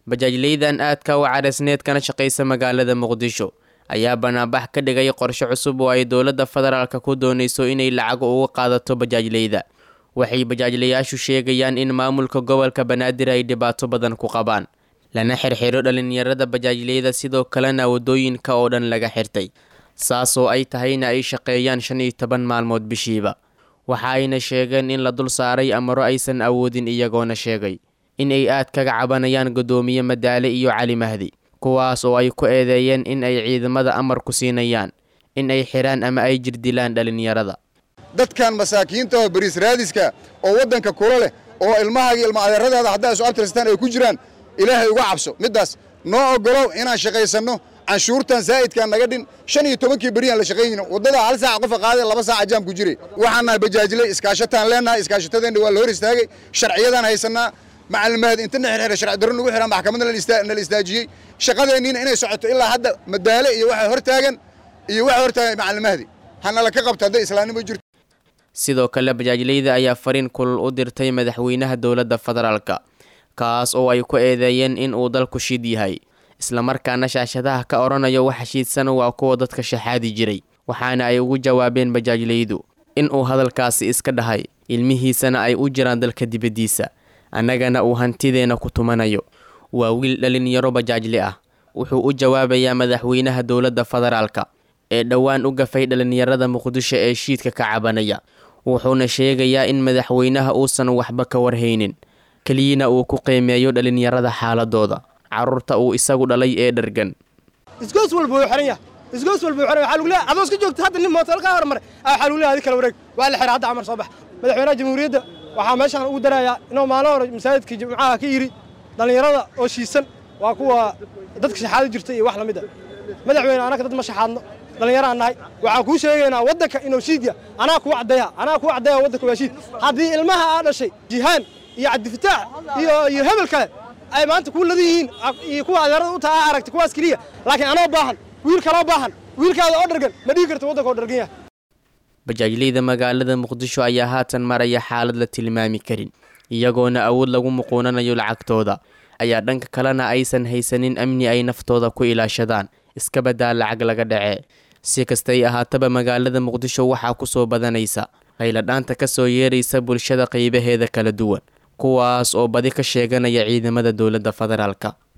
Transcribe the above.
bajaajleydan aadka u cadhaysneed kana shaqaysa magaalada muqdisho ayaa banaanbax ka dhigay qorshe cusub oo ay dowladda federaalka ku doonayso inay lacag uga qaadato bajaajleyda waxay bajaajlayaashu sheegayaan in maamulka gobolka banaadir ay dhibaato badan ku qabaan lana xirxiro dhalinyarada bajaajleyda sidoo kalena waddooyinka oo dhan laga xirtay saas oo ay tahayna ay shaqeeyaan shan iyo toban maalmood bishiiba waxa ayna sheegeen in la dul saaray amaro aysan awoodin iyagoona sheegay in ay aad kaga cabanayaan guddoomiye madaale iyo cali mahdi kuwaas oo ay ku eedeeyeen in ay ciidamada amar ku siinayaan in ay xiraan ama ay jirdilaan dhalinyarada dadkan masaakiinta oo bariis raadiska oo waddanka kula leh oo ilmahaaga ilma adeeradaada haddaa isu abtirstaan ay ku jiraan ilaahay uga cabso middaas noo oggolow inaan shaqaysanno canshuurtan zaa'idkaan naga dhin shan iyo tobankii beriyaan la shaqaynayno waddada hal saaca qofa qaaday laba saaca jaam ku jiray waxaan nahay bajaajiley iskaashataan leennahay iskaashatadeenna waa la hor istaagay sharciyadaan haysannaa macalmaad inta na xirxira sharci darro nagu xiran maxkamadna nala istaajiyey shaqadeenniina inay socoto ilaa hadda madaale iyo waxa hortaagan iyo waxa hortaagan macalmahdi hanala ka qabto hadday islaamnimo jirto sidoo kale bajaajleyda ayaa fariin kulul u dirtay madaxweynaha dowladda federaalka kaas oo ay ku eedeeyeen in uu dalku shid yahay islamarkaana shaashadaha ka odhanayo waxa shiidsan waa kuwa dadka shaxaadi jiray waxaana ay ugu jawaabeen bajaajleydu in uu hadalkaasi iska dhahay ilmihiisana ay u jiraan dalka dibaddiisa annagana uu hantideenna ku tumanayo waa wiil dhalinyaro bajaajli ah wuxuu u jawaabayaa madaxweynaha dowladda federaalka ee dhowaan u gafay dhalinyarada muqdisho ee shiidka ka cabanaya wuxuuna sheegayaa in madaxweynaha uusan waxba ka warhaynin keliyana uu ku qiimeeyo dhalinyarada xaaladooda carruurta uu isagu dhalay ee dhargan isgoos walba wuu xiran yahay isgoos walba wuu xiran yahay waxaa lagu leeyahay adoo iska joogta hadda nin mootel ka hormaray waxaa lagu leeyahay adi kala wareeg waa la xiray hadda camar soo bax madaxweynaha jamhuuriyadda waxaa meeshaan ugu darayaa inuu maalin hore masaajidka jimcaha ka yidhi dhallinyarada oo shiisan waa kuwa dadka shaxaado jirta iyo wax lamid a madaxweyne anaka dad ma shaxaadno dhallinyaraan nahay waxaan kuu sheegaynaa waddanka inuu shiidya anaa kuu caddeeya anaa kuu caddeeya waddanka waa shiid haddii ilmaha aa dhashay jihaan iyo cabdifataax iyo iyo hebel kale ay maanta kuu ladan yihiin iyo kuwa adeerada u taha aragta kuwaas keliya laakiin anoo baahan wiil kaloo baahan wiilkaada oo dhargan ma dhigi karta waddanka oo dhargan yahay bajaajleyda magaalada muqdisho ayaa haatan maraya xaalad la tilmaami karin iyagoona awood lagu muquunanayo lacagtooda ayaa dhanka kalena aysan haysanin amni ay naftooda ku ilaashadaan iska badaa lacag laga dhacee si kastay ahaataba magaalada muqdisho waxaa ku soo badanaysa qayladhaanta ka soo yeeraysa bulshada qaybaheeda kala duwan kuwaas oo badi ka sheeganaya ciidamada dowladda federaalka